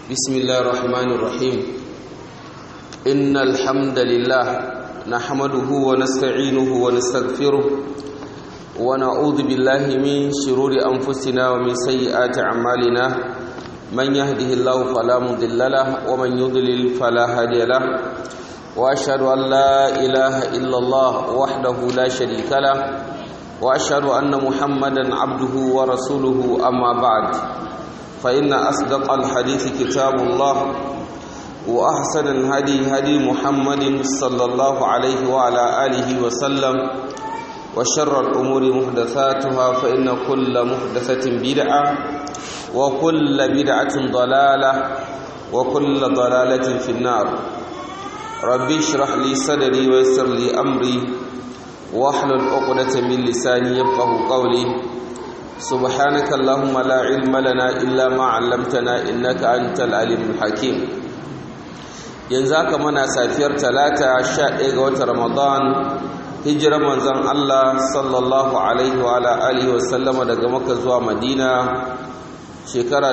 بسم الله الرحمن الرحيم إن الحمد لله نحمده ونستعينه ونستغفره ونعوذ بالله من شرور أنفسنا ومن سيئات أعمالنا من يهده الله فلا مضل له ومن يضلل فلا هادي له وأشهد أن لا إله إلا الله وحده لا شريك له وأشهد أن محمدا عبده ورسوله أما بعد فإن أصدق الحديث كتاب الله وأحسن الهدي هدي محمد صلى الله عليه وعلى آله وسلم وشر الأمور محدثاتها فإن كل محدثة بدعة وكل بدعة ضلالة وكل ضلالة في النار ربي اشرح لي صدري ويسر لي أمري واحلل عقدة من لساني يفقه قولي سبحانك اللهم لا علم لنا إلا ما علمتنا إنك أنت العليم الحكيم yanzu haka muna safiyar talata sha ɗaya ga watan ramadan hijirar manzon Allah sallallahu alaihi wa alihi wa sallama daga maka zuwa madina shekara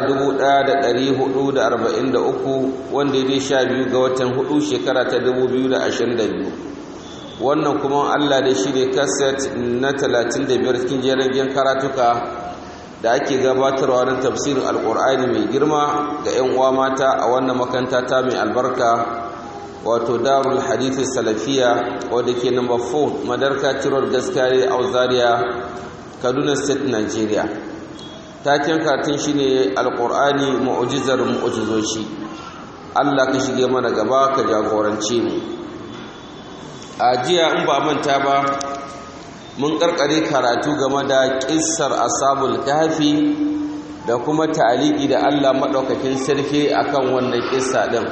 1443 wanda ya sha biyu ga watan hudu shekara ta 2022 wannan kuma Allah da shi ne kaset na 35 cikin jerin karatuka da ake gabatarwa na tafsirin alkur'ani mai girma ga 'yan uwa mata a wannan makanta ta mai albarka wato darul hadithi salafiya wadda ke number 4 madarka tirar gaskiya a zaria kaduna state nigeria taken karatun shine alkur'ani mu'ujizar mu'ujizoshi allah ka shige mana gaba ka jagorance mu a jiya in ba manta ba mun karkare karatu game da kissar asabul kahfi da kuma ta'aliki da Allah madaukakin sarki akan wannan kissa din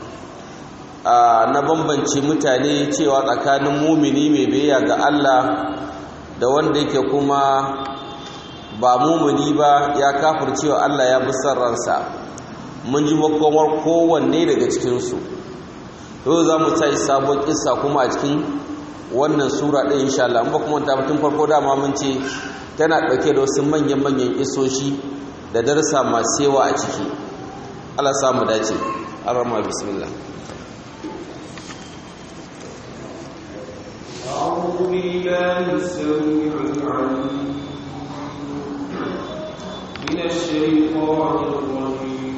na bambance mutane cewa tsakanin mumini mai biyayya ga Allah da wanda yake kuma ba mumini ba ya kafircewa Allah ya bi ransa mun ji makomar kowanne daga cikinsu yau za mu tashi sabon kissa kuma a cikin wannan sura ɗin insha Allah ba kuma ta tun farko dama mun ce tana ɗauke da wasu manyan-manyan isoshi da darasa masu yawa a ciki Allah samu dace arama bismillah أعوذ بالله السميع العليم من الشيطان الرجيم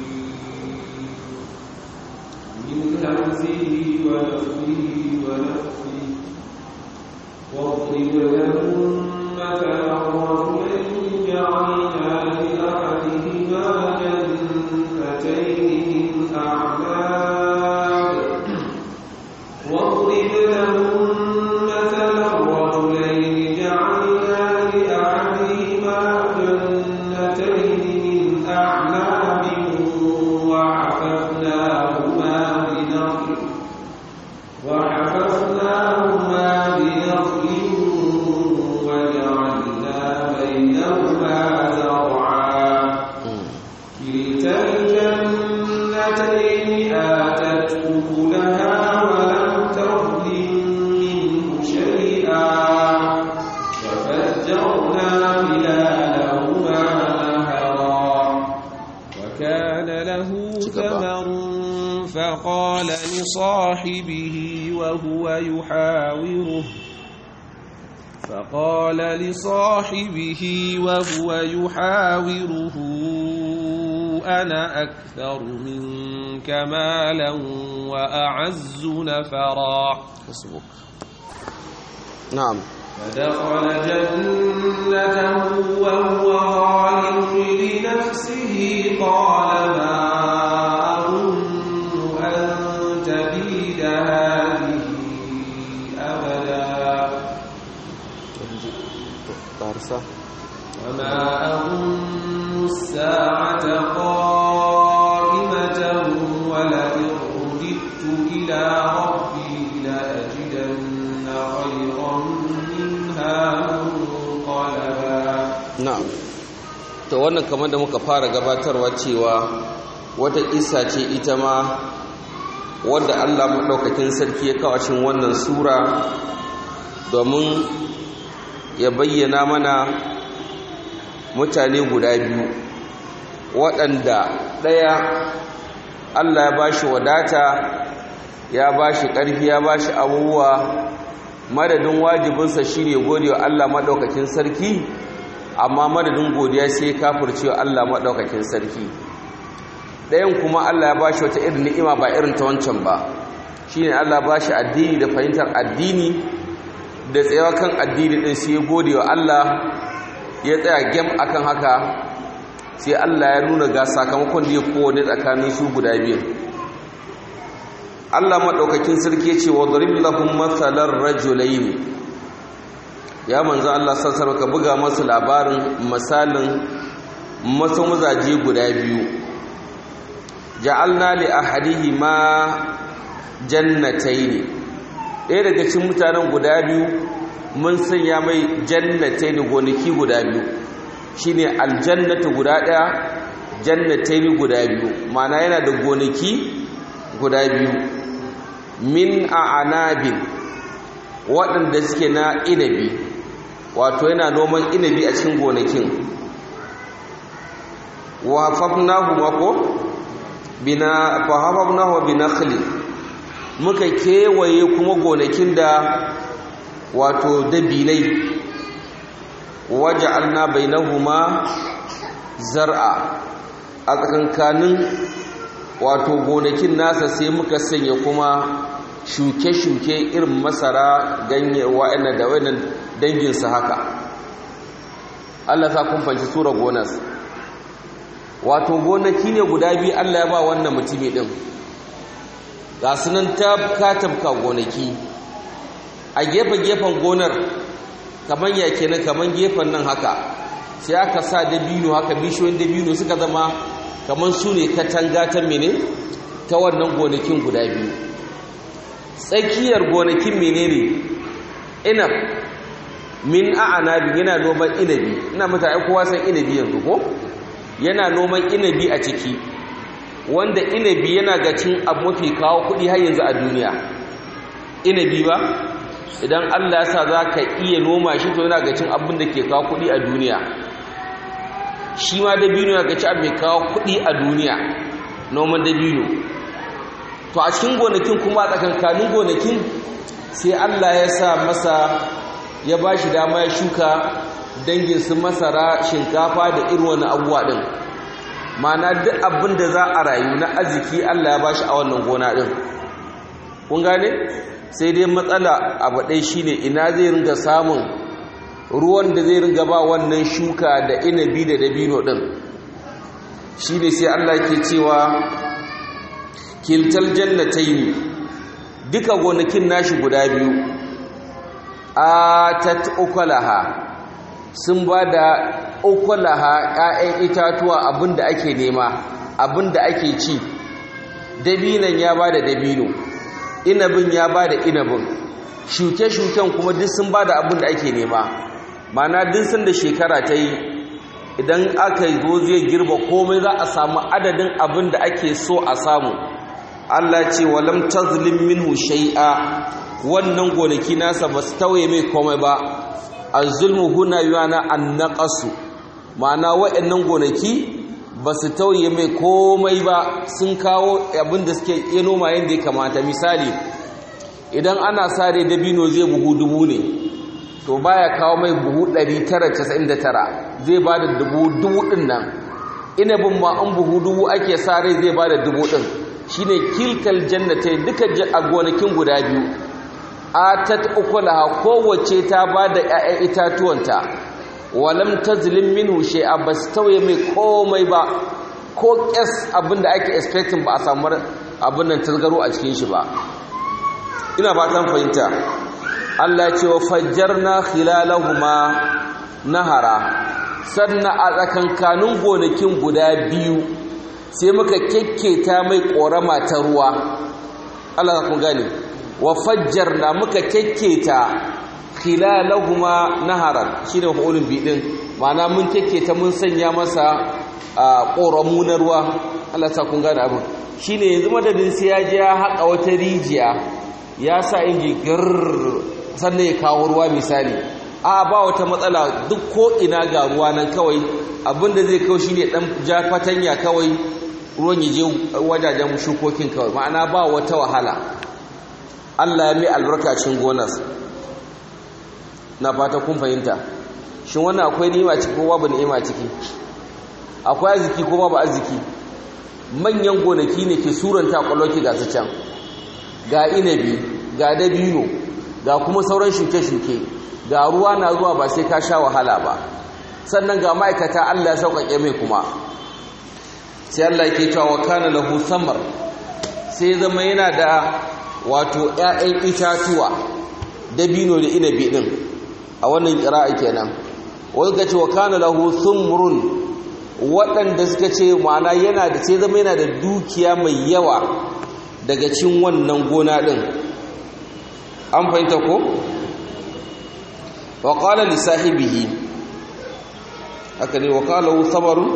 من همزه ونفخه ونفخه واضرب لهم مثلا رجلين جعلنا لأحدهما جنتين من أعناب واضرب لهم مثلا رجلين جعلنا لأحدهما جنتين من أعناب وحففناهما بنخل وحففناهما بنخل وجعلنا بينهما زرعا كلتا الجنتين آتت أكلها ولم تظلم منه شيئا وفجرنا خلالهما نهرا وكان له ثمر فقال لصاحبه وهو يحاوره فقال لصاحبه وهو يحاوره أنا أكثر منك مالا وأعز نفرا نعم فدخل جنته وهو ظالم لنفسه قال ما أظن أن تبيد هذه أبدا وما أظن الساعة قائمة ولئن رددت إلى ربي لأجدن خيرا منها منقلبا na'am to wannan kamar da muka fara gabatarwa cewa wata kissa ce ita ma wanda Allah madaukakin sarki ya kawo cikin wannan sura domin ya bayyana mana mutane guda biyu waɗanda ɗaya Allah ya bashi wadata ya bashi ƙarfi ya bashi abubuwa madadin wajibinsa shine gode wa Allah madaukakin sarki amma madadin godiya sai kafirce wa Allah madaukakin sarki ɗayan kuma Allah ya bashi wata irin ni'ima ba irin ta wancan ba shine Allah ba shi addini da fahimtar addini da tsayawa kan addini din sai gode wa Allah ya tsaya gem akan haka sai Allah ya nuna ga sakamakon da ya kowane tsakanin su guda biyu Allah maɗaukakin sarki ya ce wa darib lahum mathalar rajulaini ya manzo Allah sassar ka buga masu labarin misalin masu mazaje guda biyu ja'alna li ahadihima jannatai ne ɗaya daga cikin mutanen guda biyu mun sanya mai jannatai ne gonaki guda biyu shine aljannatu guda ɗaya jannatai ne guda biyu mana yana da gonaki guda biyu min a anabin waɗanda suke na inabi wato yana noman inabi a cikin gonakin wa hafafnahu mako bina fa hafafnahu binakhli muka kewaye kuma gonakin da wato dabinai waja'alna bainahuma zar'a a tsakankanin wato gonakin nasa sai muka sanya kuma shuke-shuke irin masara ganye wa'annan da wa'annan danginsa haka Allah sa kun fanci tura gonas wato gonaki ne guda biyu Allah ya ba wannan mutumi din ga sunan tabka gonaki a gefe-gefen gonar kamar ya kenan kamar gefen nan haka sai aka sa dabino haka bishiyoyin dabino suka zama kamar su ne katanga ta mene ta wannan gonakin guda biyu tsakiyar gonakin menene inab min a'anabi yana noman inabi ina mata ai kowa san inabi yanzu ko yana noman inabi a ciki wanda inabi yana ga cin abu mafi kawo kuɗi har yanzu a duniya inabi ba idan Allah ya sa za ka iya noma shi to yana ga cin abin da ke kawo kuɗi a duniya shi ma dabino yana ga ci abu mai kawo kuɗi a duniya noman dabino to a cikin gonakin kuma a tsakankanin gonakin sai Allah ya sa masa ya ba shi dama ya shuka dangin su masara shinkafa da irin wani abubuwa ɗin mana duk abin da za a rayu na arziki Allah ya ba shi a wannan gona ɗin kun gane sai dai matsala abu ɗai shi ne ina zai ringa samun ruwan da zai ringa ba wannan shuka da inabi da dabino ɗin shi ne sai Allah ke cewa kiltal jannatai ne duka gonakin nashi guda biyu atat ukulaha sun ba da ukulaha ‘ya'yan itatuwa abin da ake nema abin da ake ci dabinan ya ba da dabino inabin ya ba da inabin shuke-shuken kuma duk sun ba da abin da ake nema mana duk sun da shekara ta yi idan aka zo zai girba komai za a samu adadin abin da ake so a samu Allah ce walam tazlim minhu shay'a wannan gonaki nasa ba su tauye mai komai ba az-zulmu huna yana an-naqasu ma'ana waɗannan gonaki ba su tauye mai komai ba sun kawo abin da suke iya noma yadda ya kamata misali idan ana sare dabino zai buhu dubu ne to baya kawo mai buhu 999 zai ba da dubu dubu ɗin nan inabin ma an buhu dubu ake sare zai ba da dubu ɗin shine kilkal jannatai duka a gonakin guda biyu atat ukulaha kowace ta ba da 'ya'yan itatuwanta walam tazlim minhu shay'a bas tauye mai komai ba ko kes abinda ake expecting ba a samu abin nan tasgaro a cikin shi ba ina fatan fahimta Allah ce wa fajjarna khilalahuma nahara sannan a tsakankanin gonakin guda biyu sai muka kekketa mai korama ta ruwa Allah kun gane wa fajjarna muka kekketa khilalahuma naharan shine mafulun bi din ma'ana mun kekketa mun sanya masa koramu na ruwa Allah ta kun gane abin shine yanzu madadin sai ya je ya haƙa wata rijiya ya sa inji gir sannan ya kawo ruwa misali a ba wata matsala duk ko ina ga ruwa nan kawai abinda zai kawo shine dan ja fatanya kawai ruwan ya je wajajen shukokin kawai ma'ana ba wata wahala Allah ya mai albarka cikin gonar na fata kun fahimta shin wannan akwai ni'ima ciki ko babu ni'ima ciki akwai arziki ko babu arziki manyan gonaki ne ke suranta kwalloki ga su can ga inabi ga dabino ga kuma sauran shuke-shuke ga ruwa na zuwa ba sai ka sha wahala ba sannan ga ma'aikata Allah ya sauƙaƙe mai kuma sai Allah ke cewa wa kana lahu samar sai zama yana da wato ƴaƴan itatuwa dabino da inabi din a wannan qira'a kenan wai ga ce wa kana lahu sumrun waɗanda suka ce ma'ana yana da sai zama yana da dukiya mai yawa daga cin wannan gona din an fahimta ko wa qala li sahibihi haka ne wa qala lahu samarun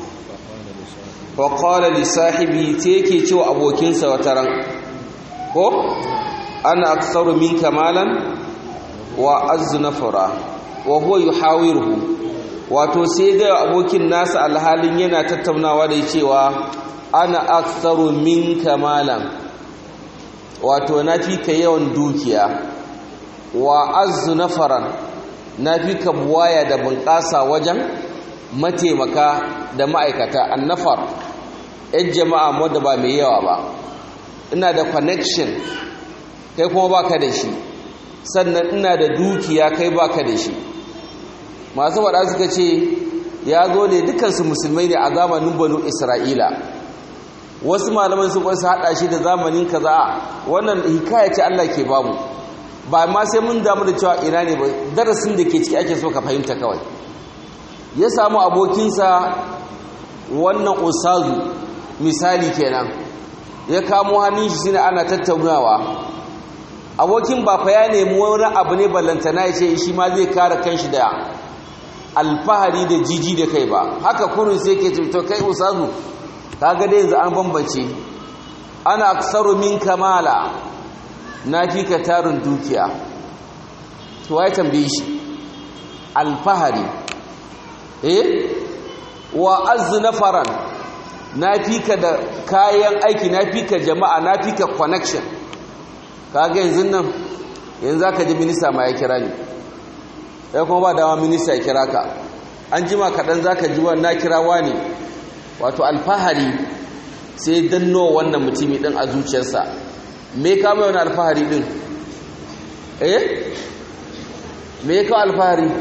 faƙala lissahibi ta yake cewa abokinsa wata ran ko ana aksaru min kamalan wa azu nafara wa huwa yuhawiruhu wato sai ga abokin nasa alhalin yana tattaunawa da cewa ana aksaru min kamalan wato na fi ka yawan dukiya wa azu nafaran na fi ka buwaya da bunƙasa wajen mataimaka da ma'aikata annafar yan jama'a wadda ba mai yawa ba ina da connection kai kuma baka da shi sannan ina da dukiya kai baka da shi masu faɗa suka ce ya zo ne dukansu musulmai ne a zamanin banu isra'ila wasu malaman su su haɗa shi da zamanin kaza wannan hikaya ce allah ke bamu ba ma sai mun damu da cewa ina ne ba darasin da ke ciki ake so ka fahimta kawai ya samu abokinsa wannan usazu misali kenan ya kamo hannun shi shine ana tattaunawa abokin ba fa ya nemi wani abu ne ballantana ya ce shi ma zai kare kanshi da alfahari da jiji da kai ba haka kurun sai ke ce to kai usazu kaga dai yanzu an bambance ana aksaru min kamala na fi ka tarin dukiya to wai tambaye shi alfahari eh wa azzu nafaran na fika da kayan aiki na fika jama'a na fika connection kaga yanzu nan yanzu aka ji minista ma ya kira ni ya kuma ba dama minista ya kira ka an jima kaɗan za ka ji na kirawa ne wato alfahari sai danno wannan mutumi ɗin a zuciyarsa me ka mai wani alfahari ɗin eh me ka alfahari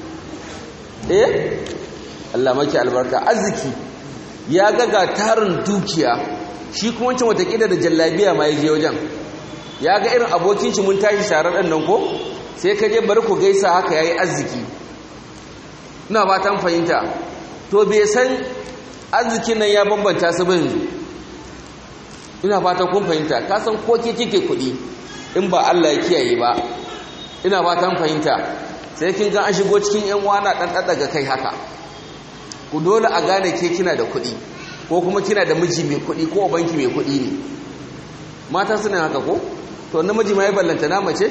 eh Allah maki albarka arziki ya ga tarin dukiya shi kuma wancan watakila da jallabiya ma ya je wajen ya ga irin abokin shi mun tashi sharar ɗan nan ko sai ka je bari ku gaisa haka yayi arziki ina ba ta fahimta to bai san arzikin nan ya bambanta su ba yanzu ina fata kun fahimta ka san ko ke kike kuɗi in ba Allah ya kiyaye ba ina ba ta fahimta sai kin ga an shigo cikin yan wana dan daga kai haka ku dole a gane ke kina da kuɗi ko kuma kina da miji mai kuɗi ko banki mai kuɗi ne mata suna haka ko to namiji ma ya ballanta na mace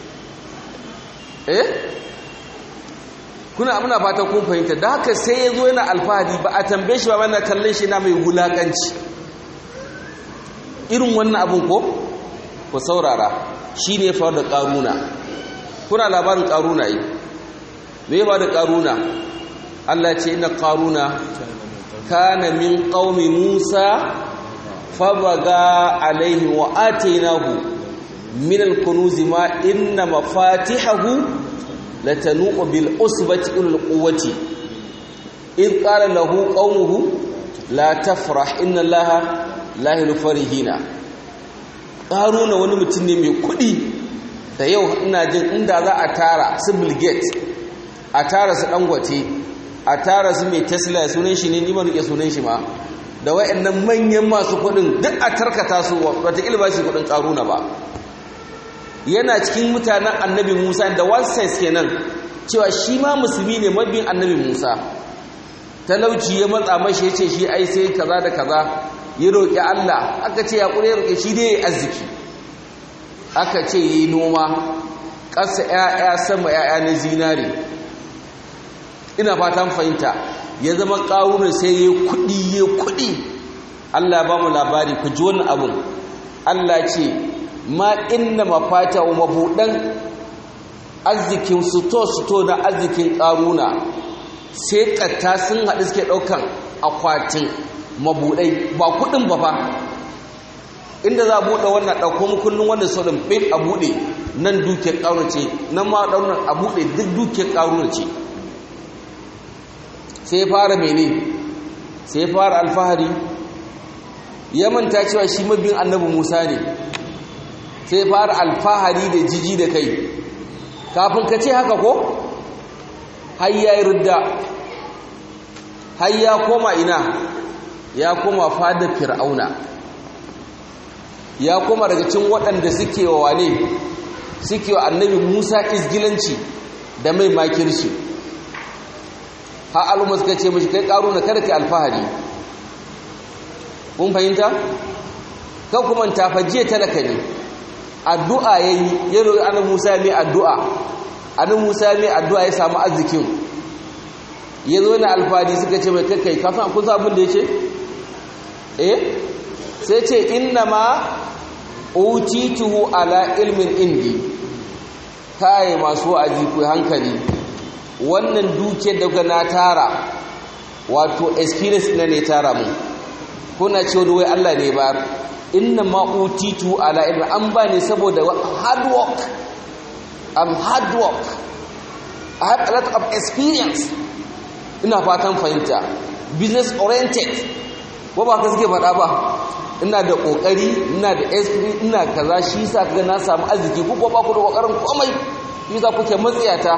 eh kuna amina fata kun fahimta da haka sai ya zo yana alfahari ba a tambaye shi ba mana kallon shi na mai wulakanci irin wannan abin ko ku saurara shi ne faru da ƙaruna kuna labarin ƙaruna yi me ba da ƙaruna Allah ce ina ƙaruna kana min ƙaumi musa fabaga alaihi wa atainahu min al-kunuzi ma inna mafatihahu latanu'u bil usbati ulul quwwati id qala lahu qaumuhu la tafrah inna allaha la yuhibbu farihina ƙaruna wani mutum ne mai kuɗi da yau ina jin inda za a tara su bill gates a tara su dangote a tara su mai tesla sunan shi ne nima rike sunan shi ma da wayannan manyan masu kuɗin duk a tarkata su wata ilba shi kuɗin ƙaruna ba yana cikin mutanen annabi musa da one sense kenan cewa shi ma musulmi ne mabiyin annabi musa talauci ya matsa mashi ya ce shi ai sai kaza da kaza ya roƙi allah aka ce ya ƙure roƙe shi dai ya arziki aka ce yi noma ƙasa ‘ya'ya sama ‘ya'ya na zinari ina fatan fahimta ya zama ƙarunan sai ya kuɗi ya kuɗi Allah ba mu labari ku ji wannan abun Allah ce ma inna mafata wa mabudan arzikin suto-suto na arzikin ƙaruna sai ƙatta sun haɗu suke ɗaukan akwatin mabuɗai ba kuɗin ba fa inda za a buɗe wannan ɗauko mukullin wanda sau ɗin ɓin a buɗe nan dukiyar ƙaruna ce nan ma ɗaunar a buɗe duk dukiyar ƙaruna ce sai fara mene sai fara alfahari ya manta cewa shi mabin annabi musa ne sai fara alfahari da jiji da kai kafin ka ce haka ko har ya yi rudda har ya koma ina ya koma fadar fir'auna ya koma daga cin waɗanda suke wa wane suke wa annabi musa izgilanci da mai makirci har al'umma suka ce mashi kai ƙaru na kada ka alfahari kun fahimta? kan kuma tafajiye talaka ne addu'a ya yi ya roƙi annabi musa mai addu'a annabi musa mai addu'a ya samu arzikin ya zo na alfahari suka ce mai kakai kafin kun abin da ya ce? eh sai ce inna ma utituhu ala ilmin indi kai masu wa'azi ku hankali wannan dukiyar da na tara wato experience na ne tara mu kuna cewa da wai Allah ne ba inna ma utitu ala ilmi an ba ne saboda hard work am hard work I have a lot of experience ina fatan fahimta business oriented ko ba ka suke faɗa ba ina da ƙoƙari ina da experience ina kaza shi sa kaga na samu arziki ku ko ba ku da ƙoƙarin komai shi za kuke matsiyata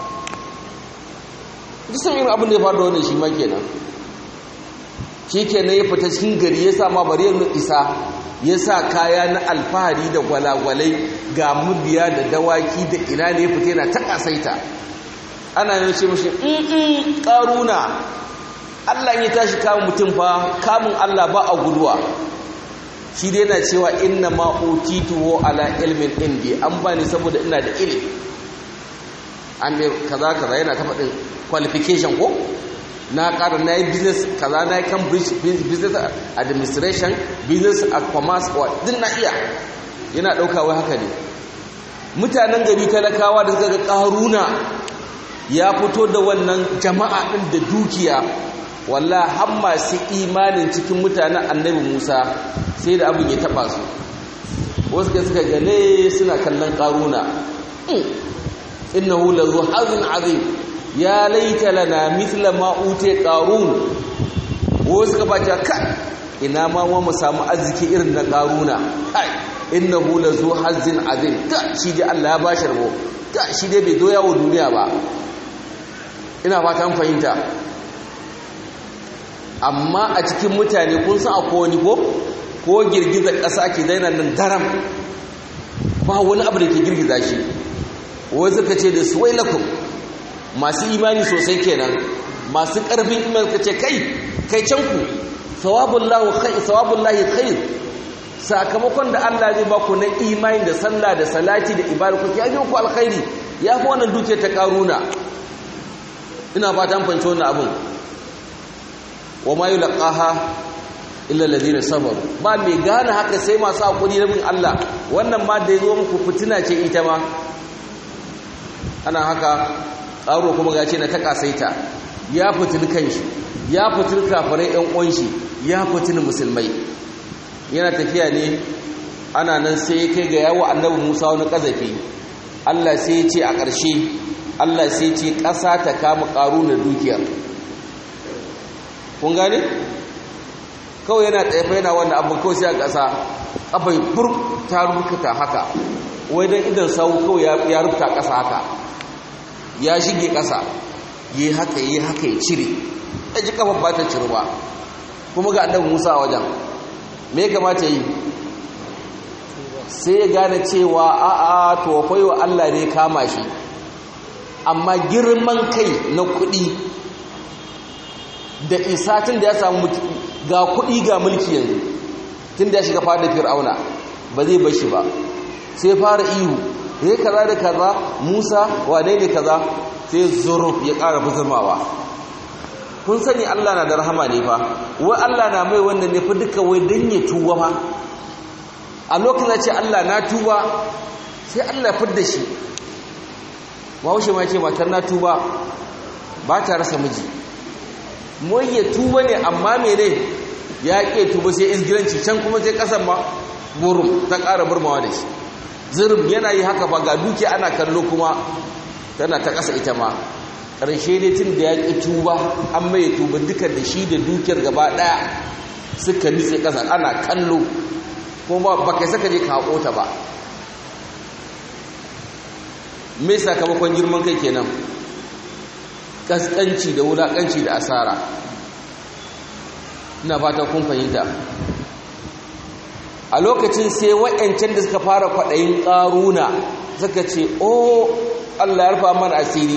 duk irin abin da ya faru da wannan shi ma kenan shi kenan ya fita cikin gari ya sa ma bari ya isa ya sa kaya na alfahari da gwalagwalai ga mubiya da dawaki da ina ne ya fita yana ta kasaita ana yin ce mashi in ƙaruna Allah ya tashi kamun mutum fa kamun Allah ba a guduwa shi dai yana cewa inna ma utitu ala ilmin indi an bani saboda ina da ilimi an bai kaza kaza yana ta faɗin qualification ko na ƙara na yi business kaza na yi cambridge business administration business and commerce wa din na iya yana ɗaukawa haka ne mutanen gari talakawa da suka ga ƙaruna ya fito da wannan jama'a ɗin da dukiya walla har masu imanin cikin mutanen annabi musa sai da abin ya taɓa su wasu ka suka gane suna kallon ƙaruna innahu lazu hazin azim ya laita lana mithla ma ute qarun wasu ka bace kai ina ma mu samu arziki irin na qaruna kai innahu lazu hazin azim ta shi dai Allah ya bashi rabo ta shi dai bai doya wa duniya ba ina fata an fahimta amma a cikin mutane kun san akwai wani ko ko girgizar ƙasa ke daina nan daram ba wani abu da ke girgiza shi wasu ka ce da su wai lakum masu imani sosai kenan masu ƙarfin imani ka ce kai kai can ku sawabun lahi khair sakamakon da Allah zai ba ku na imani da sallah da salati da ibada ku ya ku alkhairi ya fi wannan duke ta karuna ina fata an fanci wannan abin wa ma yulqaha illa alladhina sabaru ba mai gane haka sai masu hakuri na bin Allah wannan ma da yazo muku fitina ce ita ma ana haka ƙaro kuma gace na ta kasaita ya fitin kanshi ya fitin kafirai ɗan uwanshi ya fitin musulmai yana tafiya ne ana nan sai ya kai ga yawo annabi Musa wani kazafi Allah sai ya ce a ƙarshe Allah sai ya ce ƙasa ta kama ƙaru na dukiyar kun gane kawai yana tsaye yana wannan abin kawai sai a ƙasa ƙafai bur ta rubuta haka wai don idan sau kawai ya rubuta ƙasa haka ya shige ƙasa yi haka yi haka ya cire ya ji kafa ba ta cire ba kuma ga annabi musa wajen me kamata yi sai ya gane cewa a'a to akwai wa allah ne kama shi amma girman kai na kuɗi da isa tun da ya samu ga kuɗi ga mulki yanzu tun da ya shiga fada fir'auna ba zai bashi ba sai fara ihu ya kaza da kaza musa wane ne kaza sai zuruf ya ƙara buzurmawa kun sani Allah na da rahama ne fa wai Allah na mai wannan ne fa duka wai dan ya tuba fa a lokacin ce Allah na tuba sai Allah fidda shi Bahaushe ma ce matar na tuba ba ta rasa miji mai ya tuba ne amma mene ya ke tuba sai izgiranci can kuma sai kasan ma burum ta ƙara burmawa da shi zirin yana yi haka ba ga duki ana kallo kuma tana ta ƙasa ita ma ƙarshe ne tun da ya ƙi tuba an mai tuba duka da shi da dukiyar gaba ɗaya suka nitse ƙasa ana kallo kuma ba kai saka je ka haƙo ta ba me sakamakon girman kai kenan kaskanci da wulaƙanci da asara ina fata kun fahimta a lokacin sai wa'yancan da suka fara kwaɗayin ƙaruna suka ce o Allah ya rufa mana asiri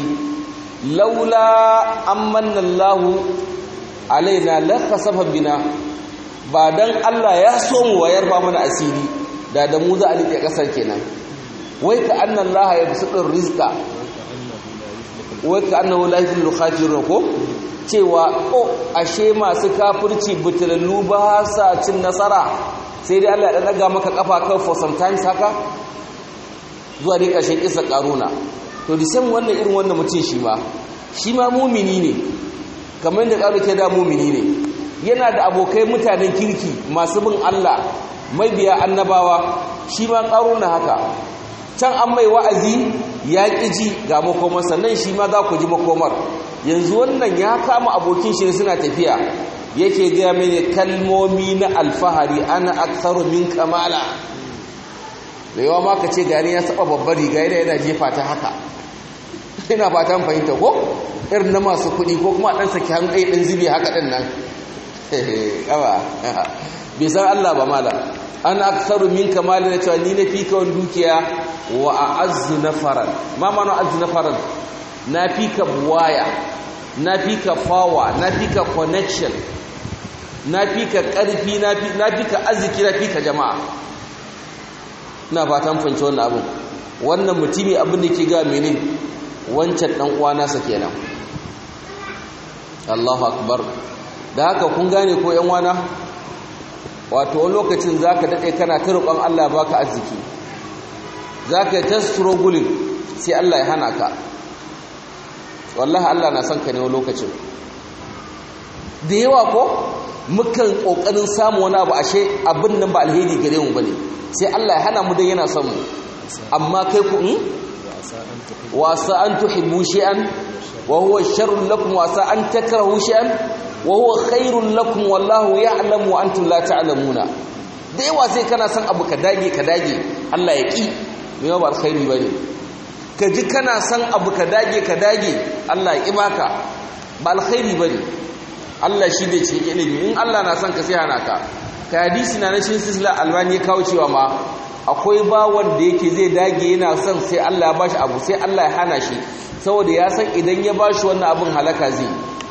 laula an manna Allahu alaina la khasafa bina ba dan Allah ya so mu wa ya rufa mana asiri da da mu za a rike kasar kenan wai ka anna Allah ya bisudur rizqa wai ka annahu la yuflihu khajirun ko cewa o ashe masu kafirci butullu ba sa cin nasara sai dai Allah ya daga maka kafa kan for sometimes haka zuwa dai ƙarshen kisa karuna to da same wannan irin wannan mutum shi ma shi ma mumini ne kamar da ƙaru ke da mumini ne yana da abokai mutanen kirki masu bin Allah mabiya annabawa shi ma karuna haka can an mai wa'azi ya ƙi ji ga makomar sannan shi ma za ku ji makomar yanzu wannan ya kama abokin shi suna tafiya yake gaya mini kalmomi na alfahari ana aksaru min kamala da yawa ma ka ce gani ya saba babbar riga yana yana jefa ta haka ina fatan fahimta ko irin na masu kuɗi ko kuma ɗan saki hannu ɗaya ɗin zibi haka ɗin nan ƙawa bai san Allah ba mala an aksaru min kamali na cewa ni na fi ka wani dukiya wa a azu na faran ma ma na azu na faran na fi ka buwaya na fi ka fawa na fi ka connection na fi ka ƙarfi na fi ka arziki na fi ka jama'a ina fatan fahimci wannan abin wannan mutumi abin da ke ga mene wancan dan uwa nasa kenan Allahu akbar da haka kun gane ko yan wana wato wani lokacin zaka dade kana ta roƙon Allah baka arziki zaka ta struggling sai Allah ya hana ka wallahi Allah na son ka ne wani lokacin da yawa ko mukan kokarin samu wani abu ashe abin nan ba alheri gare mu bane sai Allah ya hana mu dan yana son mu amma kai ku in wa sa an tuhibbu shay'an wa huwa sharrun lakum wa sa an takrahu shay'an wa huwa khairun lakum wallahu ya'lamu wa antum la ta'lamuna da yawa sai kana son abu ka dage ka dage Allah ya ki me ba alkhairi bane ka ji kana son abu ka dage ka dage Allah ya ki baka ba alkhairi bane Allah shi ne ce ilimi in Allah na son ka sai hana ka ka hadisi na nashin sisla albani ya kawo cewa ma akwai bawan da yake zai dage yana son sai Allah ya bashi abu sai Allah ya hana shi saboda ya san idan ya bashi wannan abin halaka zai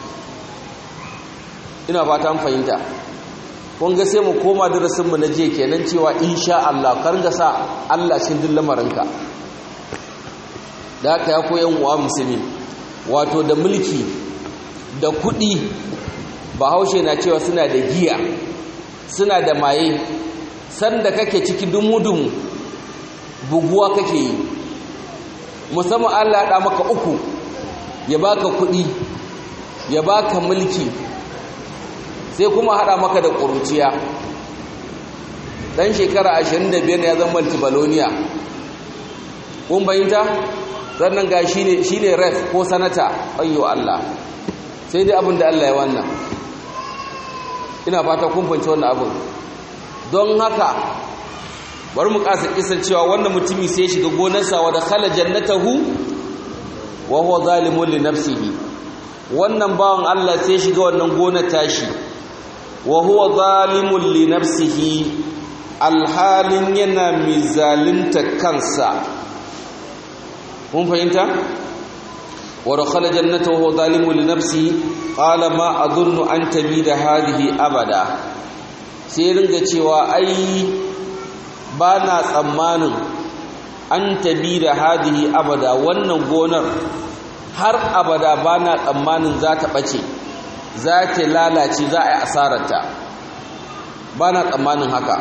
ina fata an fahimta kun ga sai mu koma darasin mu na je kenan cewa insha Allah kar ga sa Allah cikin duk lamarinka da haka ya koyan uwa musulmi wato da mulki da kuɗi bahaushe na cewa suna da giya suna da maye sanda kake ciki dumu-dumu buguwa kake yi musamman Allah ya maka uku ya baka kuɗi ya baka mulki sai kuma haɗa maka da ƙuruciya ɗan shekara 25 ya zama multibaloniya kun bayinta sannan ga shi ne ref ko sanata ayyo Allah sai dai abin da Allah ya wannan ina fata kun fahimci wannan abin don haka bari mu kasa kisan cewa wannan mutumi sai ya shiga gonarsa wa dakhala jannatahu wa huwa zalimun li nafsihi wannan bawan Allah sai ya shiga wannan gonar tashi wa huwa zalimun li nafsihi alhalin yana mizalinta kansa mun fahimta wa dakhala jannatahu wa huwa zalimun li nafsihi qala ma adunnu an tabida hadhihi abada sai ringa cewa ai ba na tsammanin an tabida hadhihi abada wannan gonar har abada ba na tsammanin za ta bace za ta lalace za a yi asararta ba na tsammanin haka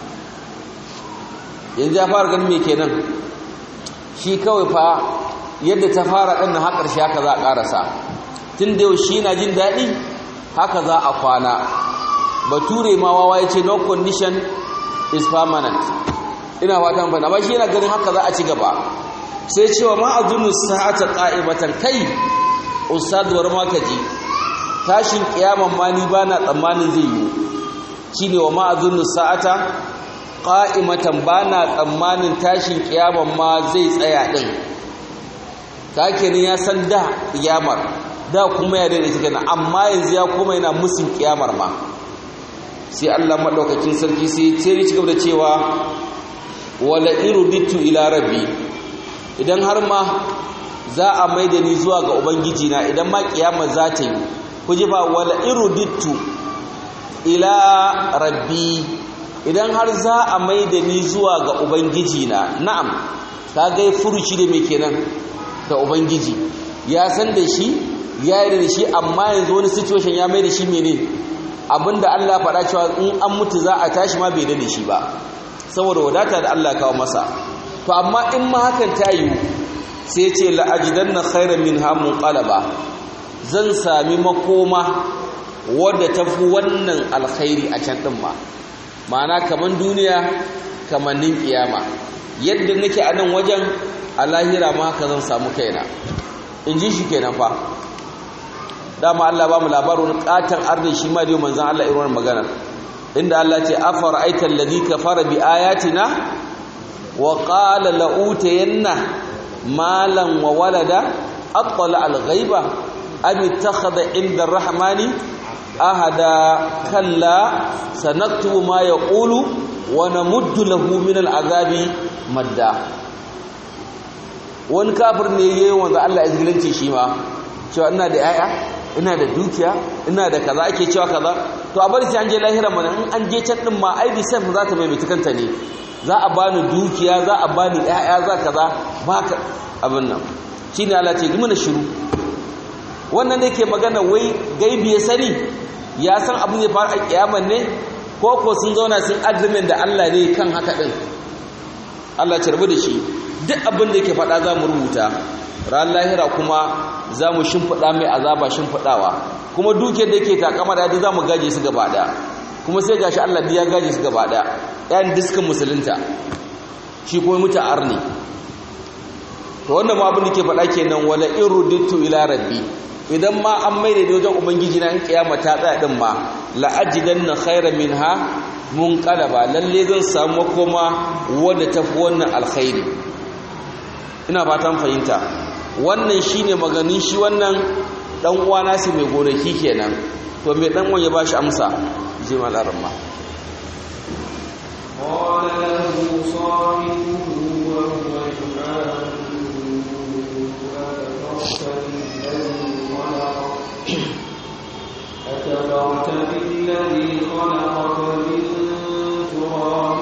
yanzu ya fara ganin me kenan shi kawai fa yadda ta fara ɗan har ƙarshe haka za a ƙarasa tun da yau shi na jin daɗi haka za a kwana bature ma wawa ya ce no condition is permanent ina fatan fana ba shi yana ganin haka za a ci gaba sai cewa ma azunu sa'ata qa'ibatan kai ustaduwar ma kaji tashin kiyaman ma ni bana tsammanin zai yi shine wa ma azunu sa'ata qa'imatan bana tsammanin tashin kiyaman ma zai tsaya din kake ne ya san da kiyamar da kuma ya daidai take amma yanzu ya kuma yana musun kiyamar ma sai Allah madaukakin sarki sai ya ci gaba da cewa wala iruditu ila rabbi idan har ma za a maida ni zuwa ga ubangiji na idan ma kiyama za ta yi kuji ba wala iruditu ila rabbi idan har za a maida ni zuwa ga ubangiji na na'am ka ga furuci da me kenan da ubangiji ya san da shi ya yi da shi amma yanzu wani situation ya mai da shi mene abinda Allah faɗa cewa in an mutu za a tashi ma bai da shi ba saboda wadata da Allah kawo masa to amma in ma hakan ta yi sai ce la'ajidanna khairan min hamun qalaba zan sami makoma wadda tafi wannan alkhairi a can din ma ma'ana kaman duniya kamannin kiyama yadda nake a nan wajen a lahira ma haka zan samu kaina in ji shi kenan fa dama Allah ba mu labarin katon arni shi ma da manzon Allah irin magana inda Allah ce afara aita alladhi kafara bi ayatina wa qala la utayanna malan wa walada attala al-ghaiba am ittakhadha inda ar-rahmani ahada kalla sanaktubu ma yaqulu wa namuddu lahu min al-azabi madda wani kafir ne yayin wanda Allah ya zigilanci shi ma cewa ina da yaya ina da dukiya ina da kaza ake cewa kaza to a bari sai an je lahira mana in an je can din ma ai bisan za ta maimaita kanta ne za a bani dukiya za a bani ƴaƴa za kaza baka abin nan shine Allah ce gimana shiru wannan da yake magana wai gaibi ya sani ya san abin zai faru a kiyaman ne ko ko sun zauna sun agreement da Allah ne kan haka din Allah ya rabu da shi duk abin da yake faɗa za mu rubuta ran lahira kuma za mu shimfiɗa mai azaba shimfiɗawa kuma dukiyar da yake takama da za mu gaje su gaba ɗaya kuma sai gashi Allah ya gaje su gaba ɗaya ɗayan diskan musulunta shi kuma muta arni to wannan ma abin da ke faɗa kenan wala irudittu ila rabbi idan ma an maida da wajen ubangiji na in kiyama ta tsaya din ma la ajidanna khairan minha munqalaba lalle zan samu makoma wanda tafi wannan alkhairi ina fatan fahimta wannan shine maganin shi wannan dan uwa nasi mai gonaki kenan to mai dan uwan ya bashi amsa je malaran ma قال له صاحبه وهو يحاوره أكفرت بالذي خلقك من تراب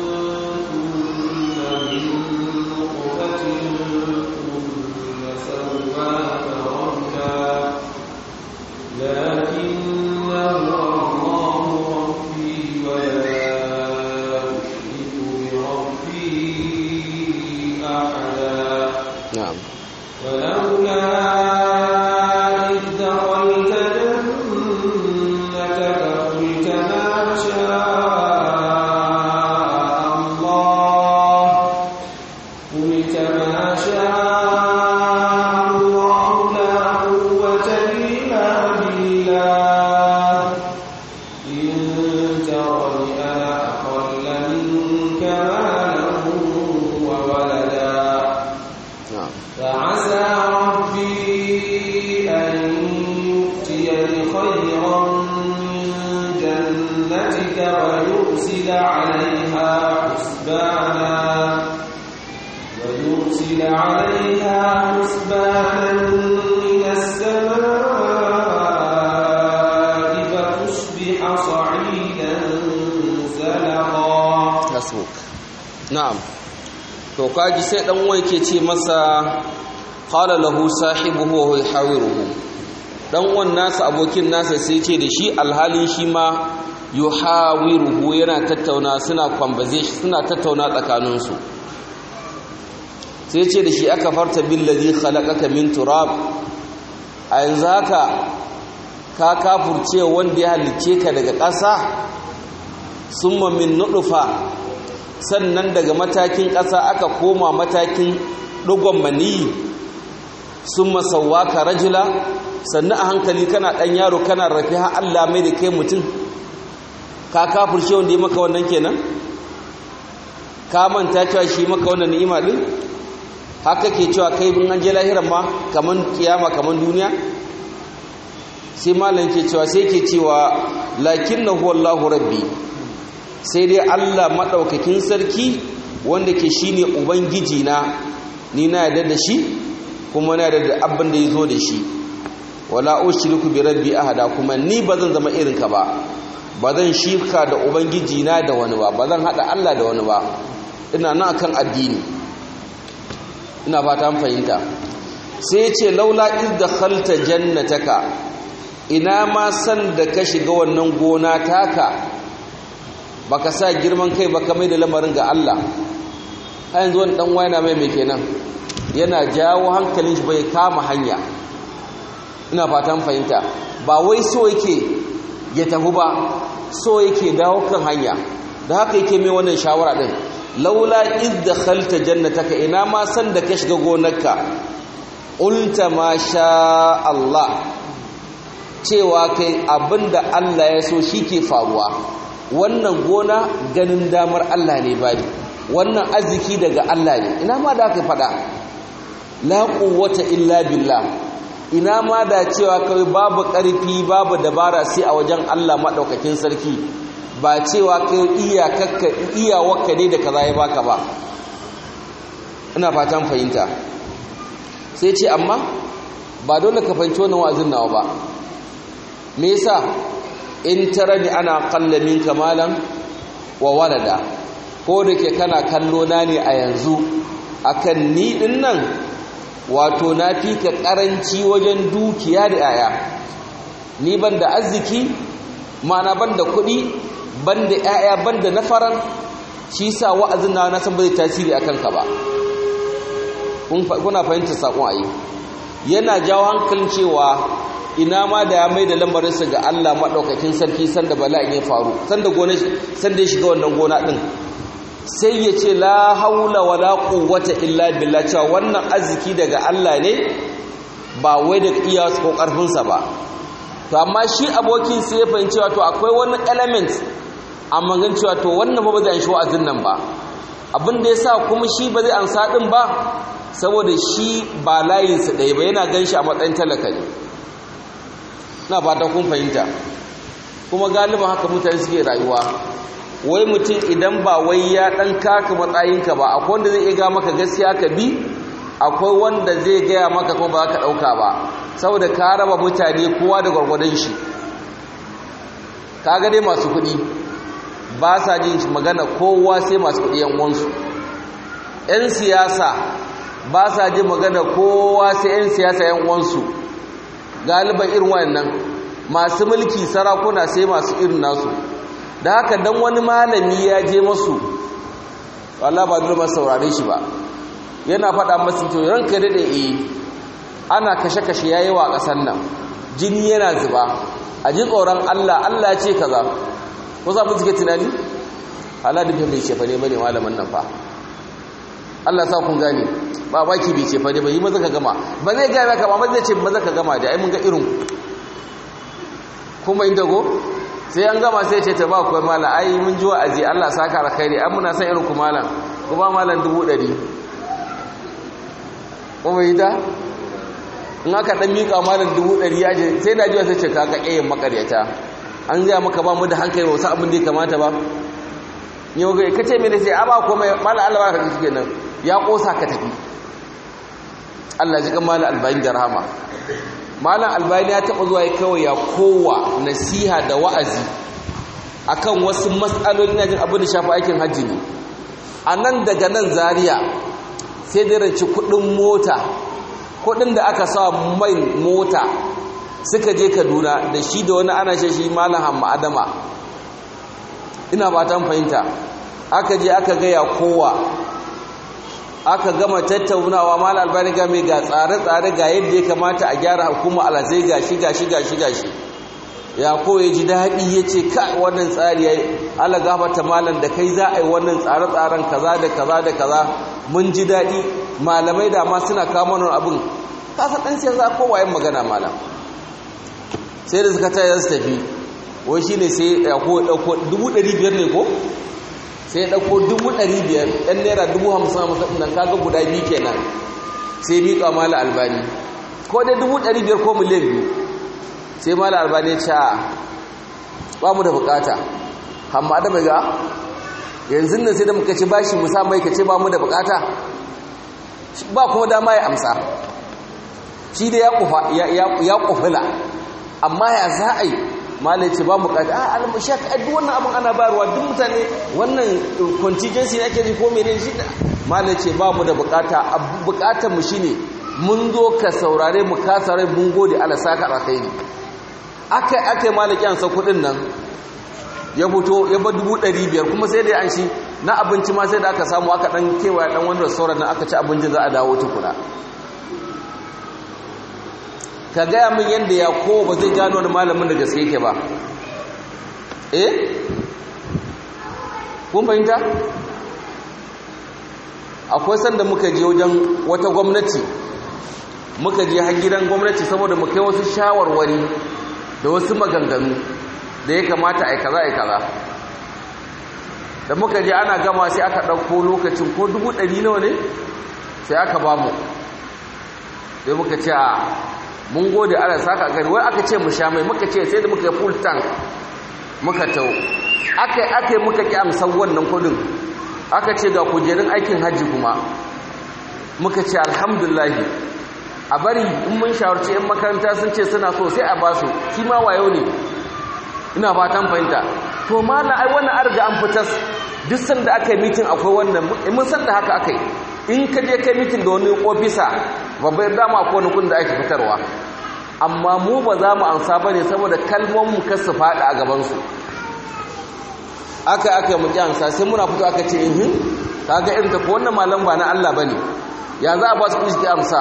ثم من نطفة ثم سواك رجلا لكن الله ربي ولا أشرك بربي أحدا na'am ولولا إذ دخلت جنتك قلت ما شاء الله قلت ما شاء الله لا قوة إلا بالله إن ترني أنا أقل منك مالا وولدا na'am فعسى ربي أن يؤتيني خيرا من جنتك ويرسل عليها حسبانا ويرسل عليها حسبانا من السماء فتصبح صعيدا زلقا hasbuk na'am to kaji sai dan uwa yake ce masa qala lahu sahibuhu wa huwa yahawiruhu dan uwan nasa abokin nasa sai ce da shi alhalin shi ma yuhawiruhu yana tattauna suna conversation suna tattauna tsakaninsu sai ce da shi aka farta billazi khalaqaka min turab a yanzu haka ka kafurce wanda ya halicce ka daga ƙasa summa min nutfa sannan daga matakin ƙasa aka koma matakin dugon maniyi summa sawwaka rajula sannan a hankali kana ɗan yaro kana rafi har Allah mai da kai mutum ka kafurce wanda ya maka wannan kenan ka manta cewa shi maka wannan ni'ima din haka ke cewa kai bin an je lahiran ma kaman kiyama kaman duniya sai malam ke cewa sai ke cewa lakinnahu wallahu rabbi sai dai Allah madaukakin sarki wanda ke shine ubangiji na ni na yarda da shi kuma na yarda da abin da yazo da shi wala ushriku bi rabbi ahada kuma ni bazan zama irin ka ba bazan shirka da ubangiji na da wani ba bazan hada Allah da wani ba ina nan akan addini ina fata fahimta sai ya ce laula iz dakhalta jannataka ina ma san da ka shiga wannan gona taka baka sa girman kai baka mai da lamarin ga Allah a yanzu wani dan wayana mai mai kenan yana jawo hankalin shi bai kama hanya ina fatan fahimta ba wai so yake ya tafi ba so yake dawo kan hanya da haka yake mai wannan shawara din laula iz dakhalta jannataka ina ma san da ka shiga gonarka ulta ma sha Allah cewa kai abinda Allah ya so shike faruwa wannan gona ganin damar Allah ne bai wannan arziki daga Allah ne ina ma da aka fada la quwwata illa billah ina ma da cewa kai babu ƙarfi babu dabara sai a wajen Allah madaukakin sarki ba cewa kai iyakakka iyawarka ne da kaza ya baka ba ina fatan fahimta sai ce amma ba dole ka fahimci wannan wa'azin nawa ba me yasa in tarani ana qalla minka malan wa walada ko da ke kana kallo na ne a yanzu akan ni din nan wato na fi ka karanci wajen dukiya da yaya ni ban da arziki ma'ana ban da kuɗi ban da yaya ban da nafaran shi sa wa'azin na na san ba zai tasiri a kanka ba kuna fahimta saƙon ayi yana jawo hankalin cewa ina ma da ya mai da lamarinsa ga Allah maɗaukakin sarki sanda bala'in ya faru sanda gona sanda ya shiga wannan gona ɗin sai ya ce la haula wa la quwwata illa billah cewa wannan arziki daga Allah ne ba wai daga iya ko ƙarfinsa ba to amma shi abokin sai ya fahimci cewa to akwai wani element amma gan cewa to wannan ba zai anshi wa'azin nan ba abin da yasa kuma shi ba zai ansa din ba saboda shi ba layinsa ɗaya ba yana gan shi a matsayin talaka ne na fata kun fahimta kuma galiban haka mutane suke rayuwa wai mutum idan ba wai ya ɗan kaka matsayinka ba akwai wanda zai iya ga maka gaskiya ka bi akwai wanda zai gaya maka kuma ba ka ɗauka ba saboda ka raba mutane kowa da gwargwadon shi ka ga dai masu kuɗi ba sa jin magana kowa sai masu kuɗi yan uwansu 'yan siyasa ba sa jin magana kowa sai 'yan siyasa 'yan uwansu galiban irin wayannan masu mulki sarakuna sai masu irin nasu da haka dan wani malami ya je masu Allah ba dole masu saurare shi ba yana faɗa masu to ranka daɗe eh ana kashe-kashe yayi wa ƙasar nan jini yana zuba a ji tsoron Allah Allah ce kaza ko za mu suke tunani Allah da bai ce fa ne bane malamin nan fa Allah sa kun gane ba baki bai ce fa ne ba yi maza ka gama ba zai gaya maka ba zai ce maza ka gama da ai mun ga irin kuma inda go sai an gama sai ce ta ba kuwa malam ai mun ji wa'azi Allah saka alkhairi ai muna san irin ku malam ku ba malam dubu ɗari kuma yi da in aka ɗan miƙa malam dubu ɗari ya je sai na jiwa sai ce kaka ƙayin makaryata an gaya maka ba mu da hankali ba wasu abin da ya kamata ba yau ga ka ce mene sai a ba kuma malam Allah ba ka ji kenan ya ƙosa ka tafi Allah ji kan malam albayin da rahama malam albani ya taɓa zuwa ya kawai ya kowa nasiha da wa'azi akan wasu matsaloli na jin abin da shafi aikin hajji ne a nan daga nan zaria sai da ranci kuɗin mota kuɗin da aka sa mai mota suka je kaduna da shi da wani ana shi malam hamma adama ina ba ta fahimta aka je aka gaya kowa aka gama tattaunawa mal albani ga mai ga tsare-tsare ga yadda ya kamata a gyara hukuma alazai ga shi ga shi ga shi ga shi ya ko ya ji daɗi ya ce ka wannan tsari ya yi ala gafata malam da kai za a yi wannan tsare-tsaren kaza da kaza da kaza mun ji daɗi malamai da ma suna kama nan abin kasa ɗan siyasa kowa yin magana malam sai da suka tayar su tafi wai shi ne sai ya ko ɗauko dubu ɗari biyar ne ko sai ya ɗauko dubu ɗari biyar ɗan naira dubu hamsin hamsin nan kaga guda biyu kenan sai miƙa mala albani ko dai dubu ɗari biyar ko miliyan biyu sai mala albani ya ce a ba mu da bukata hamma da mai ga yanzu nan sai da muka ci bashi musa mai ka ce ba mu da bukata ba kuma dama ya amsa shi da ya kufula amma ya za a yi malai ce ba mu kaji a almashak a duk wannan abin ana bayarwa duk mutane wannan contingency ake ji ko mene shi malai ce ba mu da bukata bukatar mu shine mun zo ka saurare mu ka saurare mun gode ala saka alkhairi akai akai malaki an sa kudin nan ya fito ya ba dubu ɗari biyar kuma sai da an shi na abinci ma sai da aka samu aka ɗan kewaya ɗan wani restaurant nan aka ci abincin za a dawo tukuna ka gaya min yadda ya kowa ba zai gano wani malamin da gaske yake ba eh kun fahimta akwai sanda muka je wajen wata gwamnati muka je har gidan gwamnati saboda mu kai wasu shawarwari da wasu maganganu da ya kamata a kaza a kaza da muka je ana gama sai aka ɗauko lokacin ko dubu ɗari nawa ne sai aka ba mu sai muka ce a mun gode ala saka gari wai aka ce mu sha mai muka ce sai da muka yi full tank muka tau aka yi aka yi muka ƙi amsan wannan kudin aka ce ga kujerun aikin hajji kuma muka ce alhamdulahi a bari in mun shawarci 'yan makaranta sun ce suna so sai a ba su shi ma wayo ne ina fatan fahimta to mala ai wannan an riga an fitas duk sanda aka yi mitin akwai wannan mun san da haka aka yi in ka je kai mitin da wani ofisa babbar dama akwai wani kun da ake fitarwa amma mu ba za mu ansa ba ne saboda kalmomin ka su faɗi a gabansu aka aka yi muƙi ansa sai muna fito aka ce ihin ta ga irin tafi wannan malam ba na Allah ba ne ya za a ba su kuɗi amsa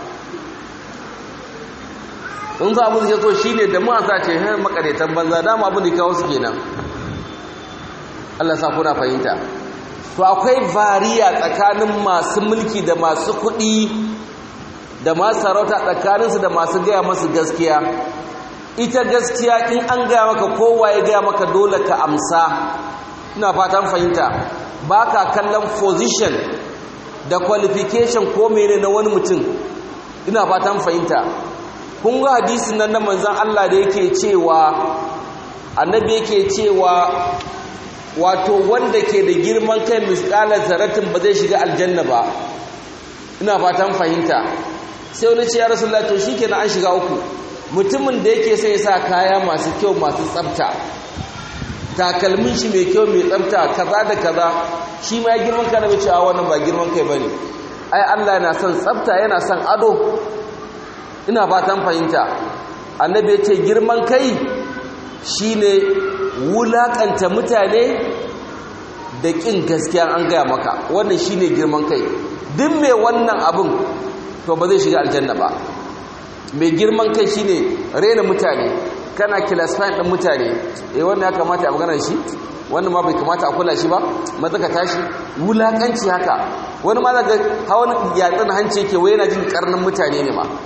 in za abin da so shi ne da mu ansa ce hin makaretan banza dama abin da kawo su kenan Allah sa kuna fahimta to akwai variya tsakanin masu mulki da masu kuɗi da masu sarauta tsakaninsu da masu gaya masu gaskiya ita gaskiya in an gaya maka kowa ya gaya maka dole ka amsa ina fatan fahimta ba ka kallon position da qualification ko mene na wani mutum ina fatan fahimta kun ga hadisin nan na manzan Allah da yake cewa annabi yake cewa wato wanda ke da girman kai misƙalar zaratin ba zai shiga aljanna ba ina fatan fahimta sai wani ce ya rasulullah to shikenan an shiga uku mutumin da yake sai ya sa kaya masu kyau masu tsafta takalmin shi mai kyau mai tsafta kaza da kaza shi ma ya girman kai da cewa wannan ba girman kai bane ai Allah yana son tsafta yana son ado ina fatan fahimta annabi ya ce girman kai shine wulakanta mutane da ƙin gaskiya an gaya maka wannan shine girman kai duk mai wannan abin to ba zai shiga aljanna ba mai girman kai shine rena mutane kana kilasfain ɗin mutane eh wannan ya kamata a maganar shi wannan ma bai kamata a kula shi ba maza ka tashi wulakanci haka wani ma daga hawan yatsun hanci yake wai yana jin karnin mutane ne ma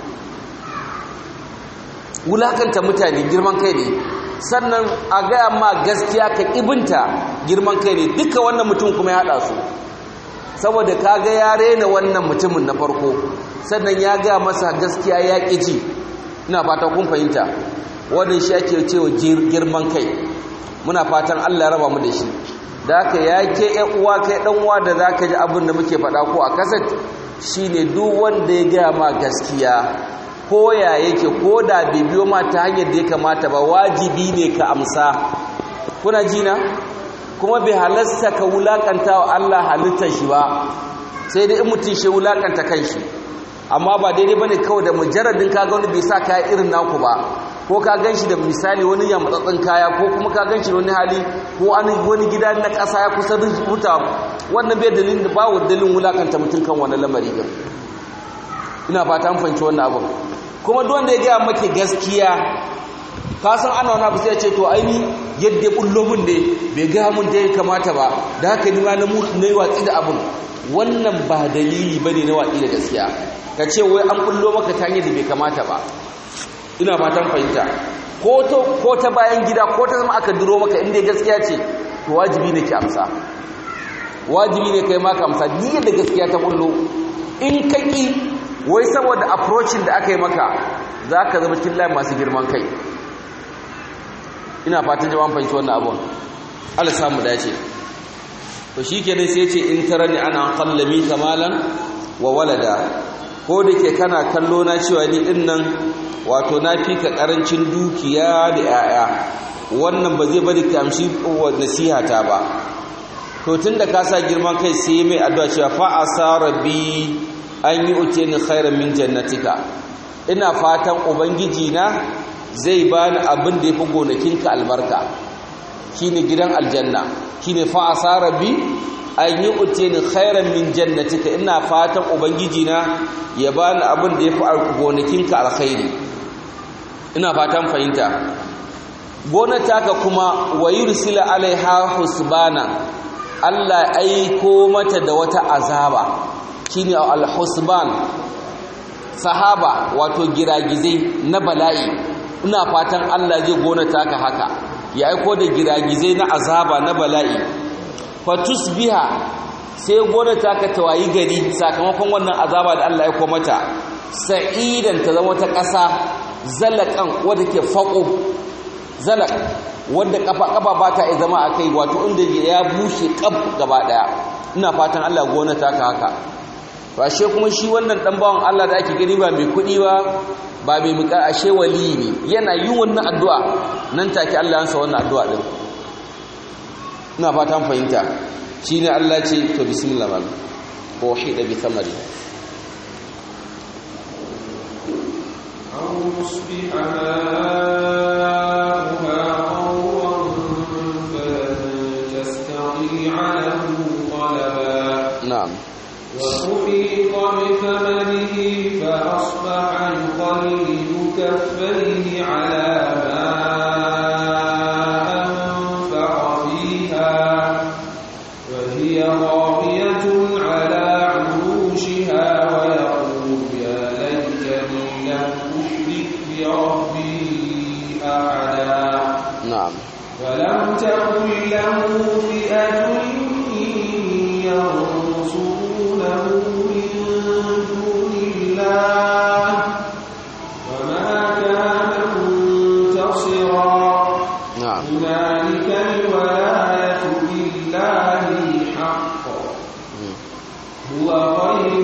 wulakanta mutane girman kai ne sannan a gaya ma gaskiya ka ibinta girman kai ne duka wannan mutum kuma ya haɗa su saboda ka ga ya rena wannan mutumin na farko sannan ya gaya masa gaskiya ya ƙi ji ina fata kun fahimta wannan shi ake cewa girman kai muna fatan Allah ya raba mu da shi da haka ya ke ƴan uwa kai ɗan uwa da za ka ji abin da muke faɗa ko a kasat shine duk wanda ya gaya ma gaskiya ko ya yake ko da bai biyo ma ta hanyar da ya kamata ba wajibi ne ka amsa kuna jina kuma bai halasta ka wulakanta wa Allah halittar shi ba sai dai in mutum shi wulakanta kanshi amma ba daidai bane kawai da mujarradin kaga wani bai sa kaya irin naku ba ko ka gan shi da misali wani yammatsatsin kaya ko kuma ka gan shi wani hali ko wani gida na ƙasa ya kusa rubuta wannan bai dalilin da bawo dalilin wulakanta mutum kan wani lamari din ina fata an fahimci wannan abin kuma duk wanda ya gaya maki gaskiya ka san ana wani abu sai ya ce to aini yadda ya bullo mun ne bai gaya mun da ya kamata ba da haka ni ma na yi watsi da abin wannan ba dalili ba ne na watsi da gaskiya ka ce wai an bullo maka ta hanyar da bai kamata ba ina fatan fahimta ko ta bayan gida ko ta zama aka duro maka inda gaskiya ce to wajibi ne ki amsa wajibi ne kai maka amsa ni da gaskiya ta bullo in ka ki wai saboda approaching da aka yi maka za ka zama cikin layin masu girman kai ina fatan jama'an fahimci wannan abun Allah samu dace to shikenan sai ce in tarani ana qallami kamalan wa walada ko da ke kana kallo na cewa ni din nan wato na fi ka karancin dukiya da yaya wannan ba zai bari ka amshi nasiha ta ba to tunda ka sa girman kai sai mai addu'a cewa fa asarabi an yi uteni khairan min jannatika ina fatan ubangiji na zai bani abin da yafi gonakinka albarka shine gidan aljanna shine fa asarabi an yi uteni khairan min jannatika ina fatan ubangiji na ya bani abin da yafi gonakinka alkhairi ina fatan fahimta gonata kuma wa yursila alaiha husbana Allah aiko mata da wata azaba shine al-husban sahaba wato giragizai na bala'i ina fatan Allah zai gonata ka haka ya aiko da giragizai na azaba na bala'i fatusbiha sai gonata ka tawayi gari sakamakon wannan azaba da Allah ya aiko mata sa'idan ta zama ta ƙasa zalakan wadda ke faƙo zalak wadda kafa kafa ba ta zama a kai wato inda ya bushe kaf gaba daya ina fatan Allah gona ta ka haka to ashe kuma shi wannan dan bawan Allah da ake gani ba mai kudi ba ba mai muka ashe wali ne yana yin wannan addu'a nan take Allah ya ansa wannan addu'a din ina fatan fahimta shine Allah ce to bismillah mal ko hida bi thamari أو يصبح ماؤها غورا فلن تستطيع له طلبا na'am وأحيط بثمنه فأصبح يقلب كفيه على ما أنفق فيها وهي خاوية على عروشها ويقول يا ليتني لم أشرك بربي أحدا na'am ولم تكن له فئة ينصرونه من دون الله وما كان منتصرا na'am هنالك الولاية لله الحق هو خير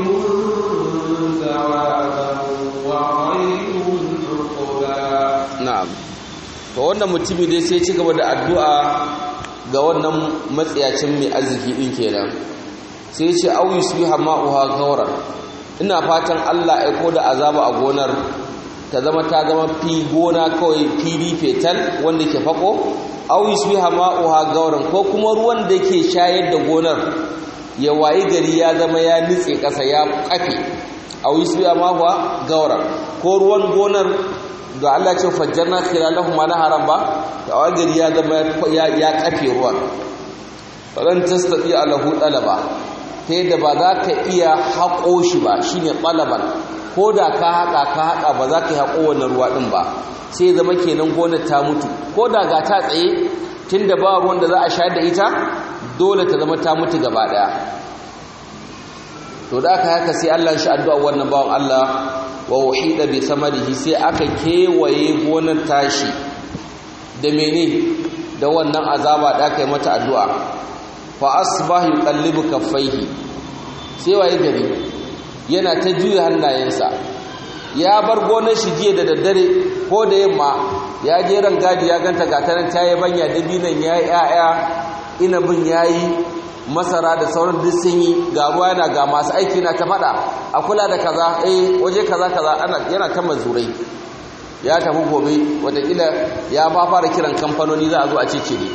ثوابا وخير عقبا na'am to wannan mutumi dai sai ci gaba da addu'a ga wannan matsiyacin mai arziki din kenan sai ce au yusbiha ma'uha gauran ina fatan Allah aiko da azaba a gonar ta zama ta zama fi gona kawai fili fetal wanda ke fako au yusbiha ma'uha gauran ko kuma ruwan da ke shayar da gonar ya wayi gari ya zama ya nitse ƙasa ya kafe au yusbiha ma'uha gauran ko ruwan gonar da Allah ce fajjarna khilalahum naharan ba da wajiri ya zama ya ya kafe ruwan falan tastati alahu talaba ta yadda ba za ka iya haƙo shi ba shine talaban ko da ka haƙa ka haƙa ba za ka yi haƙo wannan ruwa ɗin ba sai zama kenan gonar ta mutu ko da ga ta tsaye tunda ba ruwan da za a shayar da ita dole ta zama ta mutu gaba ɗaya to da aka haka sai Allah shi addu'a wannan bawan Allah wa wahida bi samarihi sai aka kewaye gonar tashi da mene da wannan azaba da aka yi mata addu'a fa asbahu yuqallibu kaffaihi sai waye gari yana ta juya hannayensa ya bar gonar shi jiya da daddare ko da yamma ya je ran gadi ya ganta gatanan ta yi banya dabinan ya yi ‘ya'ya inabin ya yi masara da sauran duk sun yi ga ruwa yana ga masu aiki na ta faɗa a kula da kaza eh waje kaza kaza ana yana ta mazurai ya tafi gobe watakila ya ba fara kiran kamfanoni za a zo a ce ne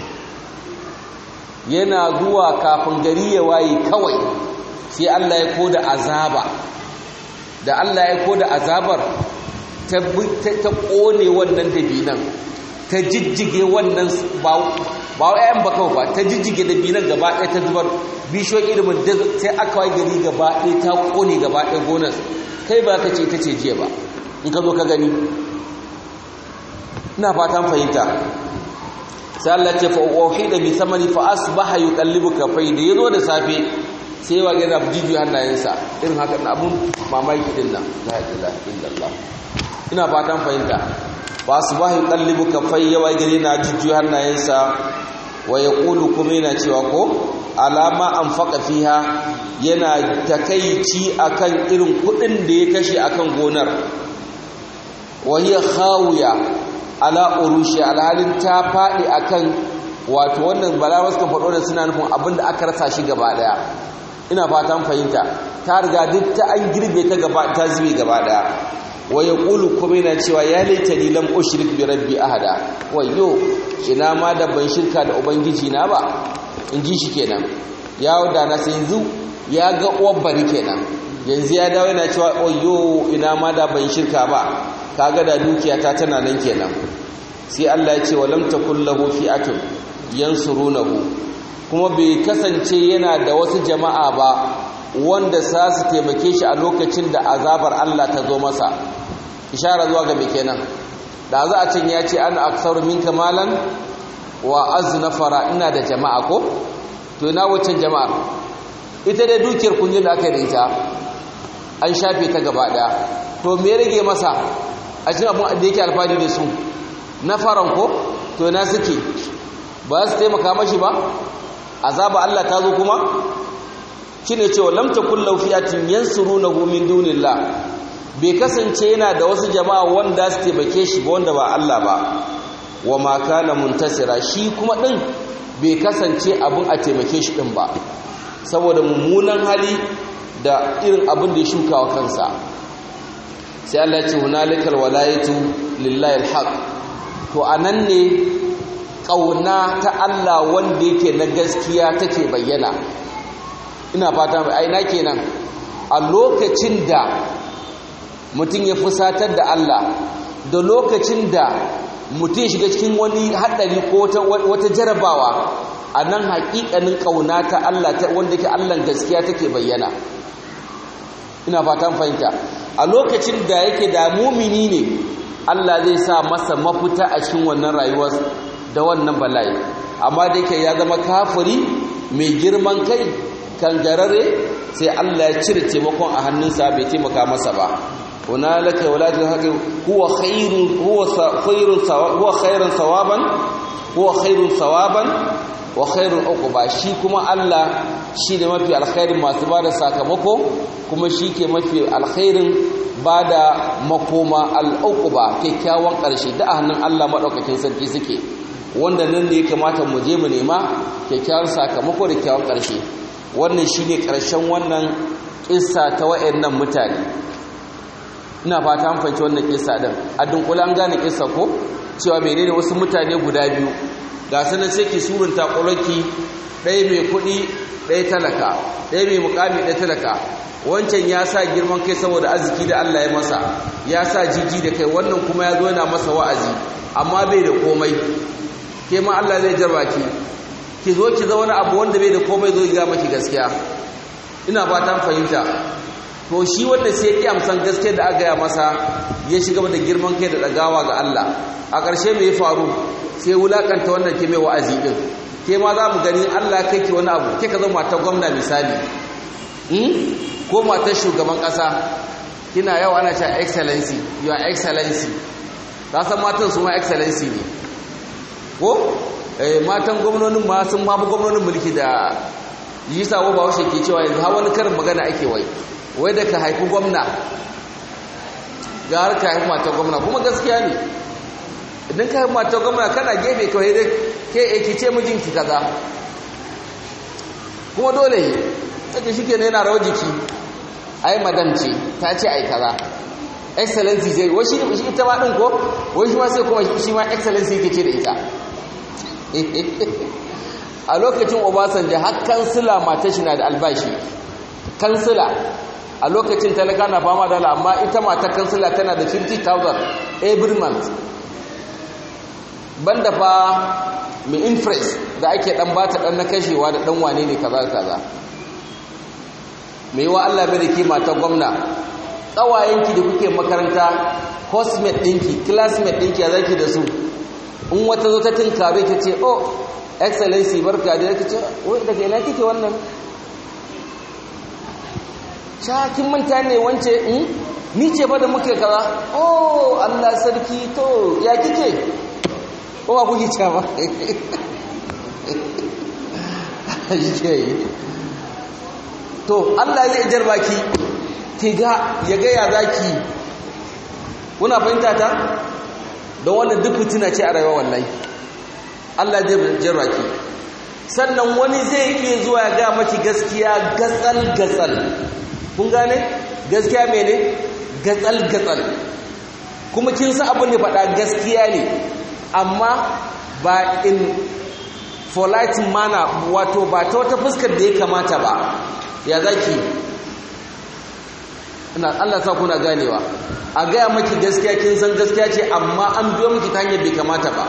yana zuwa kafin gari ya waye kawai sai Allah ya koda azaba da Allah ya koda azabar ta kone wannan dabinan ta jijjige wannan ba ba ƴaƴan ba kawai ba ta jijjige dabinan gaba ɗaya ta zubar bishiyoyin ilimin sai aka waye gari gaba ɗaya ta kone gaba ɗaya gonar kai ba ka ce ta ce jiya ba in ka zo ka gani ina fatan fahimta sai Allah ce fa wahida bi samani fa asbaha yuqallibu kafai da yazo da safe sai wa ga jiju hannayensa irin haka na abun mamaki din nan la ilaha illallah ina fatan fahimta fa asbaha yuqallibu kafai yawa gare na jiju hannayensa wa yaqulu kuma yana cewa ko alama anfaqa fiha yana takeici akan irin kudin da ya kashe akan gonar wa hiya khawiya ala urushi alhalin ta faɗi akan wato wannan balawar suka faɗo da suna nufin abin da aka rasa shi gaba ɗaya ina fatan fahimta ta riga duk ta an girbe ta gaba ta zube gaba ɗaya wa yaqulu kuma yana cewa ya laita ni lam ushrik bi rabbi ahada wayyo ina ma da ban shirka da ubangiji na ba in ji shi kenan ya da na sai yanzu ya ga uwar bari kenan yanzu ya dawo yana cewa wayyo ina ma da ban shirka ba kaga da dukiyata tana nan kenan sai Allah ya ce walam takul lahu fi'atun yansurunahu kuma bai kasance yana da wasu jama'a ba wanda sa su taimake shi a lokacin da azabar Allah ta zo masa ishara zuwa ga me kenan da za a cin ya ce an aksaru minka malan wa aznafara ina da jama'a ko to ina waccan jama'ar ita dai dukiyar kunjin da aka yi da ita an shafe ta gaba daya to me rage masa a cikin abin da yake alfahari da su na faran ko to na suke ba su taimaka mashi ba azaba Allah ta zo kuma shine cewa lam takul law fi'atin yansurunahu min dunillah bai kasance yana da wasu jama'a wanda su taimake shi ba wanda ba Allah ba wa ma kana muntasira shi kuma din bai kasance abin a taimake shi din ba saboda mummunan hali da irin abin da ya shuka wa kansa sai Allah ya ce hunalikal walayatu lillahi alhaq to anan ne kauna ta Allah wanda yake na gaskiya take bayyana ina fata ai na kenan a lokacin da mutum ya fusatar da Allah da lokacin da mutum shiga cikin wani haɗari ko wata jarabawa a nan haƙiƙanin ƙauna ta Allah wanda ke Allah gaskiya take bayyana ina fatan fahimta a lokacin da yake da mumini ne Allah zai sa masa mafita a cikin wannan rayuwar da wannan bala'i amma da yake ya zama kafiri mai girman kai kangarare sai Allah ya cire taimakon a hannunsa bai taimaka masa ba hunalaka walatul haqi huwa khairun huwa khairun huwa khairun thawaban huwa khairun thawaban wa khairun uquba shi kuma Allah shi ne mafi alkhairin masu bada sakamako kuma shi ke mafi alkhairin bada makoma al-uquba kyakkyawan karshe da a hannun Allah madaukakin sarki suke wanda nan ne ya kamata mu je mu nema kyakkyawan sakamako da kyakkyawan karshe wannan shine karshen wannan kissa ta wayannan mutane ina fata an fahimci wannan kissa din a dunkula an gane kissa ko cewa menene wasu mutane guda biyu ga sanan sai ki surunta ƙuraki ɗaya mai kuɗi ɗaya talaka ɗaya mai mukami ɗaya talaka wancan ya sa girman kai saboda arziki da Allah ya masa ya sa jiji da kai wannan kuma ya zo yana masa wa'azi amma bai da komai ke ma Allah zai jarba ki ki zo ki zauna abu wanda bai da komai zo ga maki gaskiya ina fatan fahimta to shi wanda sai ya amsan gaskiya da aka gaya masa ya shiga da girman kai da dagawa ga Allah a ƙarshe me ya faru sai wulakanta wannan ke mai wa'azi din ke ma za mu gani Allah kai ki wani abu ke ka zama matar gwamna misali ko matar shugaban ƙasa kina yau ana cewa excellency your excellency ta san matan su ma excellency ne ko matan gwamnonin ma sun mafi gwamnonin mulki da yi sabo ba washe ke cewa yanzu hawa wani karin magana ake wai wai da ka haifi gwamna ga har ka haifi matar gwamna kuma gaskiya ne idan ka haifi matar gwamna kana gefe kawai dai ke eki ce mijinki kaza kuma dole yi take shi ke yana rawar jiki ai madam ce ta ce ai kaza excellency sai wai shi shi ita ma din ko wai shi ma sai kuma shi ma excellency yake ce da ita a lokacin Obasanjo har kansila mata shi na da albashi kansila a lokacin talaka na fama da amma ita mata kansila tana da 50,000 every month banda fa mai interest da ake dan bata dan na kashewa da dan wane ne kaza kaza mai wa Allah bai da ke mata gwamna tsawayenki da kuke makaranta housemate ɗinki classmate ɗinki a zaki da su in wata zo ta tinkare ki ce oh excellency barka da yake ce wai daga ina kike wannan shakin manta ne wance in ni ce ba da muke kaza oh Allah sarki to ya kike ko ba kuke cewa to Allah zai jarba ki ki ga ya ga ya zaki kuna fahimta ta don wannan duk fitina ce a rayuwa wallahi Allah zai jarba ki sannan wani zai iya zuwa ya ga maki gaskiya gatsal gatsal kun gane gaskiya mene gatsal gatsal kuma kin san abin da faɗa gaskiya ne amma ba in polite manner wato ba ta wata fuskar da ya kamata ba ya zaki ina Allah sa kuna ganewa a gaya maki gaskiya kin san gaskiya ce amma an biyo miki ta hanyar bai kamata ba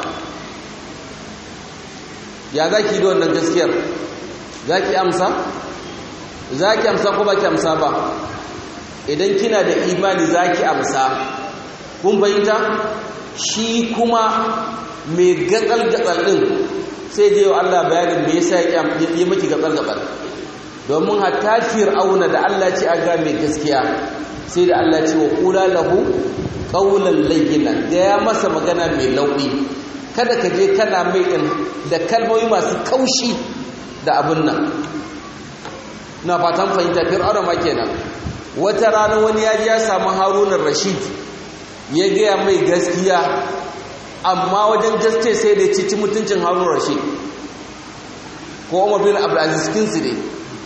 ya zaki da wannan gaskiyar zaki amsa zaki amsa ko baki amsa ba idan kina da imani zaki amsa kun fahimta shi kuma mai gatsal-gatsal ɗin sai je wa Allah bayanin me yasa ya yi maki gatsal-gatsal domin hatta fir'auna da Allah ce a ga mai gaskiya sai da Allah ce wa kula lahu qawlan layyina da ya masa magana mai lauɗi kada ka je kana mai din da kalmomi masu kaushi da abin nan na fatan fahimta fir'auna ma kenan wata rana wani ya ji ya samu harunan rashid ya gaya mai gaskiya amma wajen gaske sai da cici mutuncin harun rashid ko umar bin abdulaziz kinsu ne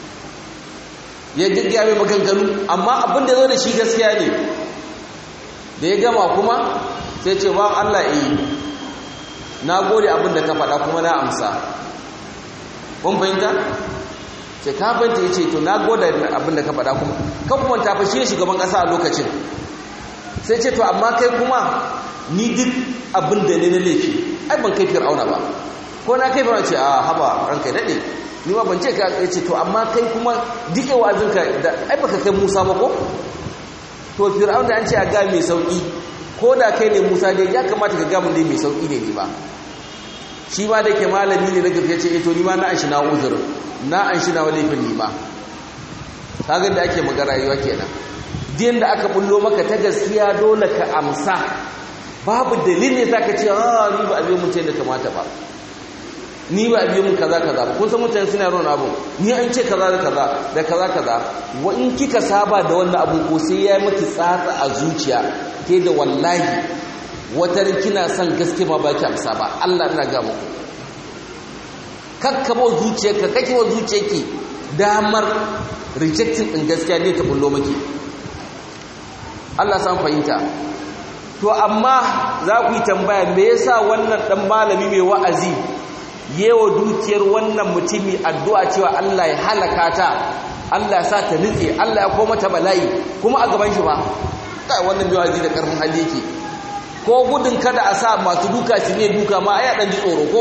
ya gaggaya mai maganganu amma abin da zo da shi gaskiya ne da ya gama kuma sai ce ba allah iya na gode abin da ka faɗa kuma na amsa kun fahimta ce ka fahimta ya ce to na gode abin da ka faɗa kuma kan kuma ta fashe shugaban ƙasa a lokacin sai ce to amma kai kuma ni duk abin da ne na laifi ai ban kai fir'auna ba ko na kai fir'auna ce a haba ranka daɗe ni ma ban ce ka ce to amma kai kuma duk wa'azin ka da ai baka kai Musa ba ko to fir'auna an ce a ga mai sauki ko da kai ne Musa dai ya kamata ka ga mun dai mai sauki ne ni ba shi ma da ke malami ne na gaskiya ce to ni ma na an shi na uzur na an shi na laifin ni ma kaga da ake magana rayuwa kenan din da aka bullo maka ta gaskiya dole ka amsa babu dalili za ka ce ah ni ba a biyo mutum da kamata ba ni ba a biyo mun kaza kaza ba kun san mutane suna yaron abu ni an ce kaza da kaza da kaza kaza wa in kika saba da wannan abu ko sai ya miki tsatsa a zuciya ke da wallahi wata kina son gaske ma ba ki amsa ba Allah ina ga muku kakkabo zuciyarka kake wa zuciyarki damar rejecting din gaskiya ne ta bullo miki Allah san fahimta to amma za ku yi tambaya me yasa wannan dan malami mai wa'azi yewa dukiyar wannan mutumi addu'a cewa Allah ya halaka ta Allah ya sa ta nitse Allah ya koma ta bala'i kuma a gaban shi ba kai wannan mai wa'azi da karfin hali yake ko gudun kada a sa masu duka su ne duka ma ai dan ji tsoro ko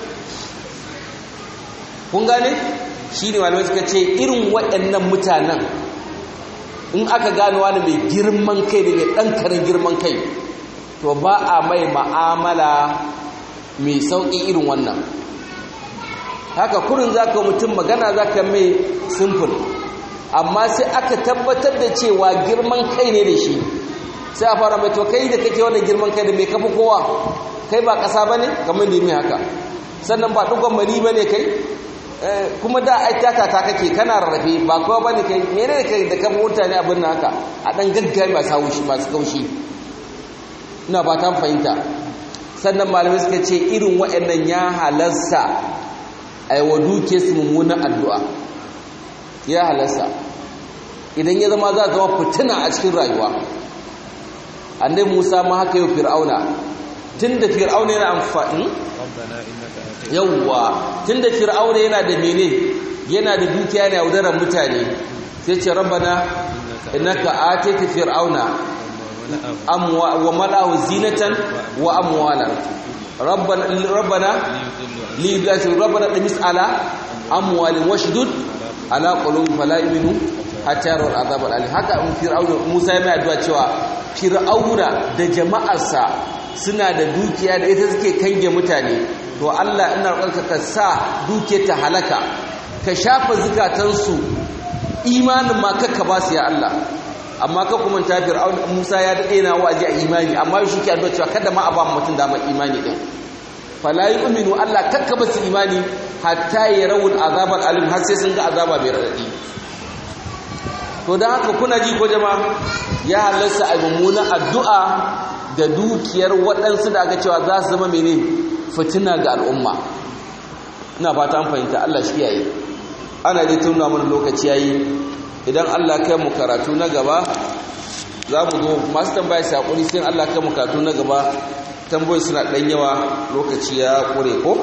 kun gane shine malamai suka ce irin waɗannan mutanen in aka gano wani mai girman kai da mai ɗan karin girman kai to ba a mai ma'amala mai sauƙi irin wannan haka kurin za ka mutum magana za ka mai simfil amma sai aka tabbatar da cewa girman kai ne da shi sai a fara mai to kai da kake wani girman kai da mai kafa kowa kai ba ƙasa ba ne kamar da mai haka sannan ba ɗugon mari ba ne kai kuma da ai tata ta kake kana rarrafe ba kowa bane kai menene kai da kan mutane abin nan haka a dan gaggawa masu haushi masu kaushi ina ba ta fahimta sannan malamai suka ce irin waɗannan ya halarsa ai wa duke su mummunan addu'a ya halarsa idan ya zama za zama fitina a cikin rayuwa annabi Musa ma haka yau fir'auna tunda fir'auna yana amfani yawwa tunda fir'auna yana da mene yana da dukiya ne yaudarar mutane sai ce rabbana innaka atayta fir'auna amwa wa malahu zinatan wa amwalan rabbana rabbana li rabbana damis ala amwalin washdud ala qulubi fala yu'minu hatta yarawul azab al haka in fir'auna Musa ya mai addu'a cewa fir'auna da jama'arsa suna da dukiya da ita suke kange mutane to Allah ina roƙonka ka sa duke ta halaka ka shafa zukatansu imanin ma kakka ba su ya Allah amma ka kuma ta fir'auna Musa ya dade na wa'azi a imani amma shi ke addu'a cewa kada ma a ba mutum damar imani din fala yu'minu Allah kakka ba su imani hatta yarawul azabal alim har sai sun ga azaba mai radadi to dan haka kuna ji ko jama'a ya halarsa a mummunan addu'a da dukiyar waɗansu da aka cewa za su zama mene fitina ga al'umma ina fata an fahimta Allah shi yayi ana dai tuna mana lokaci yayi idan Allah kai mu karatu na gaba za mu zo masu tambaya sai hakuri sai Allah kai mu karatu na gaba tambayoyi suna dan yawa lokaci ya kure ko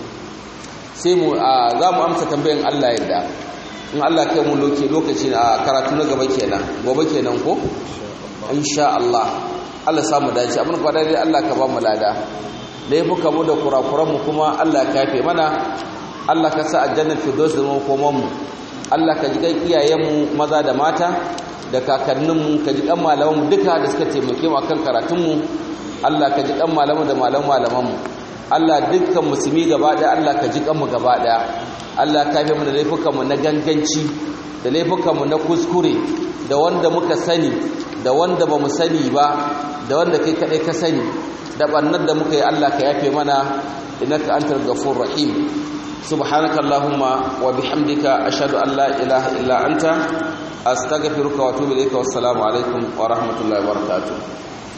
sai mu za mu amsa tambayan Allah yadda in Allah kai mu lokaci a karatu na gaba kenan gobe kenan ko insha Allah Allah samu dace abin kwada dai Allah ka ba mu lada laifuka mu da kurakuran mu kuma Allah ka yafe mana Allah ka sa aljanna firdaus da mu koman mu Allah ka ji kan iyayen mu maza da mata da kakannin mu ka ji kan malaman mu duka da suka taimake mu akan karatun mu Allah ka ji kan malaman da malaman malaman mu Allah dukkan musulmi gaba daya Allah ka ji kan mu gaba daya Allah ka yafe mu da laifukan mu na ganganci da laifukan mu na kuskure da wanda muka sani da wanda ba mu sani ba da wanda kai kadai ka sani da bannar da muka yi Allah ka yafe mana innaka antal ghafur rahim subhanaka allahumma wa bihamdika ashhadu an la ilaha illa anta astaghfiruka wa atubu ilayka wassalamu alaikum wa rahmatullahi wa barakatuh